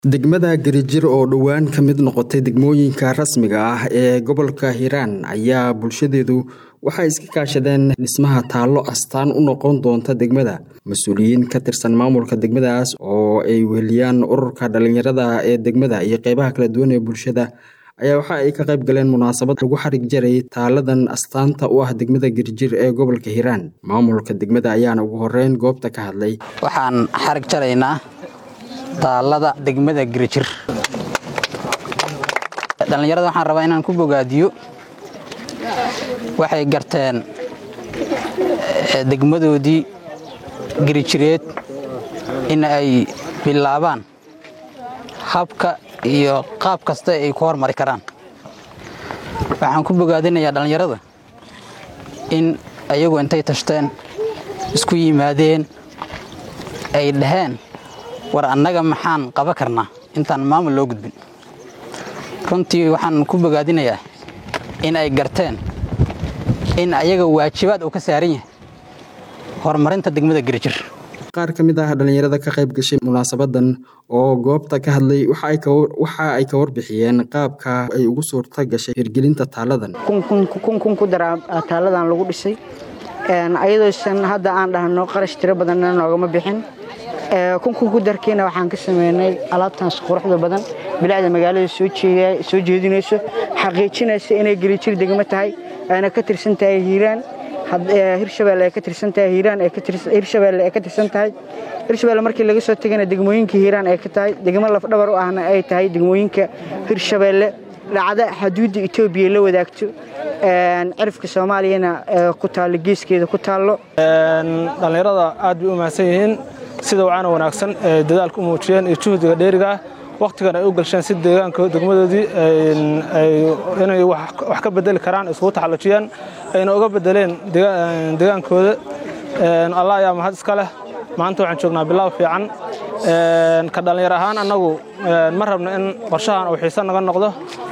Degmada Garijir oo dhowaan ka mid noqotay degmooyinka rasmiga ah ee gobolka Hiiraan ayaa bulshadeedu waxay iska kaashadeen dhismaha taallo astaan u noqon doonta degmada. Mas-uuliyiin ka tirsan maamulka degmadaas oo ay weheliyaan ururka dhalinyarada ee degmada iyo qeybaha kala duwan ee bulshada ayaa waxa ay ka qayb galeen munaasabad lagu xarig jaray taaladan astaanta u ah degmada Garijir ee gobolka Hiiraan. Maamulka degmada ayaana ugu horeyn goobta ka hadlay. waxaan xarig jaraynaa taalada degmada Garijir dhallinyarada waxaan rabaa inaan ku bogaadiyo waxay garteen eh, degmadoodii Garijireed in ay bilaabaan habka iyo qaab kasta ay ku hormari karaan waxaan ku bogaadinayaa dhallinyarada in ayagu intay tashteen isku yimaadeen ay dhaheen war annaga maxaan qaban karnaa intaan maamul loo gudbin runtii waxaan ku bogaadinayaa in ay garteen in ayaga waajibaad uu ka saaran yahay horumarinta degmada Garijir Qaar ka mid ah dhalinyarada ka qayb gashay munaasabadan oo goobta ka hadlay waxa ay ka waxa ay ka warbixiyeen qaabka ay ugu suurta gashay hirgelinta taaladan. kun kun kun kun ku daraa taaladan lagu dhisay een ayadoosan hadda aan dhahno qarash tiro badanna noogama bixin ee kun kun ku darkiina waxaan ka sameynay alaabtaas quruxda badan bilaacda magaalada soo jeeday soo jeedinayso xaqiijinaysa inay Garijir degmo tahay ayna ka tirsan tahay Hiiraan had Hirshabelle ay ka tirsan tahay Hiiraan ay ka tirsan Hirshabelle ay ka tirsan tahay Hirshabelle markii laga soo tagana degmooyinka Hiiraan ay ka tahay degmo laf dhabar u ahna ay tahay degmooyinka Hirshabelle dhacda xuduudda Itoobiya la wadaagto een cirifka Soomaaliyana ee ku taalo geeskeeda ku taalo dhallinyarada aad bay u mahadsan yihiin sida wacaana wanaagsan ee dadaalka u muujiyeen iyo juhdiga dheeriga ah wakhtigan ay u galsheen si deegaanka degmadoodii inay wax ka bedeli karaan isugu taxallujiyeen ayna uga bedeleen deegaankooda allah ayaa mahad iska leh maanta waxaan joognaa bilow fiican ka dhallinyar ahaan annagu ma rabno in qorshahan uu xiise naga noqdo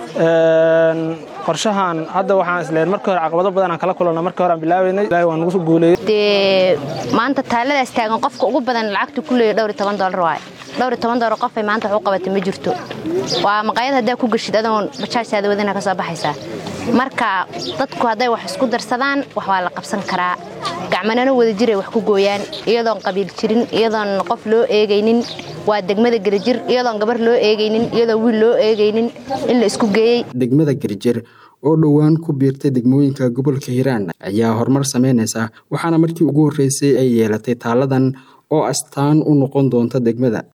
qorshahan hadda waxaan isleen markii hore caqabado badan aan kala kulanno markii hore aan bilaabaynay ilaahay waa nagu guuleeyey dee maanta taaladaas taagan qofka ugu badan lacagta ku leeya dhowr iyo toban doolar waaye dhowr iyo toban doolar qofay maanta wax u qabatay ma jirto waa maqaayad haddaa ku geshid adoon bajaajtaada wadana ka soo baxaysaa marka dadku hadday wax isku darsadaan wax waa la qabsan karaa gacmanana wada jiray wax ku gooyaan iyadoon qabiil jirin iyadoon qof loo eegaynin waa degmada Garijir iyadoon gabar loo eegaynin iyadoon wiil loo eegaynin in la isku geeyey Degmada Garijir oo dhowaan ku biirtay degmooyinka gobolka Hiiraan ayaa horumar sameynaysa waxaana markii ugu horeysay ay yeelatay taaladan oo astaan u noqon doonta degmada